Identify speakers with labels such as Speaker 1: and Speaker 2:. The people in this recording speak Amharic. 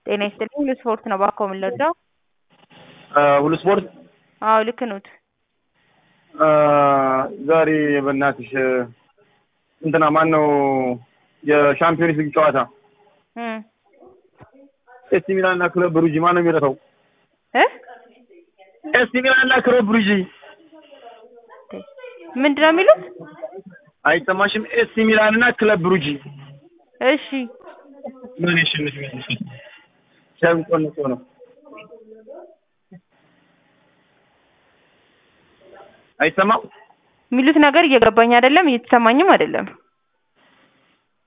Speaker 1: ጤና ይስጥልኝ ሁሉ ስፖርት ነው እባክዎ ምን ልርዳው?
Speaker 2: ሁሉ ስፖርት
Speaker 1: አዎ ልክ ኖት።
Speaker 2: ዛሬ በእናትሽ እንትና ማን ነው የሻምፒዮንስ ሊግ ጨዋታ
Speaker 1: እም
Speaker 2: ኤሲ ሚላን እና ክለብ ብሩጂ ማን ነው የሚረታው?
Speaker 1: እ
Speaker 2: ኤሲ ሚላን እና ክለብ ብሩጂ
Speaker 1: ምንድን ነው የሚሉት?
Speaker 2: አይሰማሽም? ኤሲ ሚላን እና ክለብ ብሩጂ
Speaker 1: እሺ
Speaker 2: ምን ያሸንፍ ይመስልሻል? ሲያንቆንቆ ነው አይሰማም?
Speaker 1: የሚሉት ነገር እየገባኝ አይደለም እየተሰማኝም አይደለም።